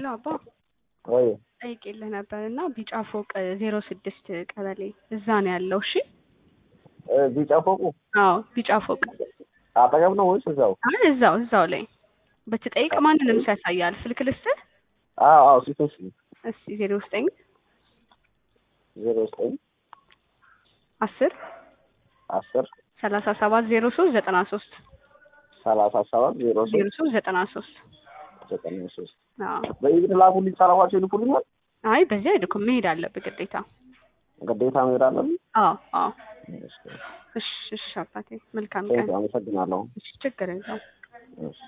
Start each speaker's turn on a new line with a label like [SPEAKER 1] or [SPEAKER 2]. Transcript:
[SPEAKER 1] አባ
[SPEAKER 2] ወይ
[SPEAKER 1] ጠይቄልህ ነበር እና ቢጫ ፎቅ ዜሮ ስድስት ቀበሌ እዛ ነው ያለው። እሺ
[SPEAKER 2] ቢጫ ፎቁ
[SPEAKER 1] አዎ ቢጫ ፎቅ
[SPEAKER 2] አጠገብ ነው ወይስ እዛው?
[SPEAKER 1] አይ እዛው እዛው ላይ ብትጠይቅ ማንንም ሰው ያሳያል። ስልክ ልስጥህ?
[SPEAKER 2] አዎ አዎ ሲቶስ
[SPEAKER 1] እስኪ ዜሮ ዘጠኝ
[SPEAKER 2] ዜሮ ዘጠኝ
[SPEAKER 1] አስር
[SPEAKER 2] አስር
[SPEAKER 1] ሰላሳ ሰባት ዜሮ ሶስት ዘጠና ሶስት
[SPEAKER 2] ሰላሳ ሰባት ዜሮ
[SPEAKER 1] ዜሮ
[SPEAKER 2] ሶስት
[SPEAKER 1] ሶስት ዘጠና ሶስት
[SPEAKER 2] ዘጠኝ ሶስት
[SPEAKER 1] አዎ
[SPEAKER 2] በኢድ ላኩልኝ ሰላማቸው ይልኩልኛል።
[SPEAKER 1] አይ በዚህ አይልኩም መሄድ አለብህ ግዴታ።
[SPEAKER 2] ግዴታ መሄድ አለብኝ።
[SPEAKER 1] አዎ አዎ እሺ እሺ አባቴ መልካም ቀን።
[SPEAKER 2] አመሰግናለሁ።
[SPEAKER 1] እሺ ችግር የለውም።
[SPEAKER 2] እሺ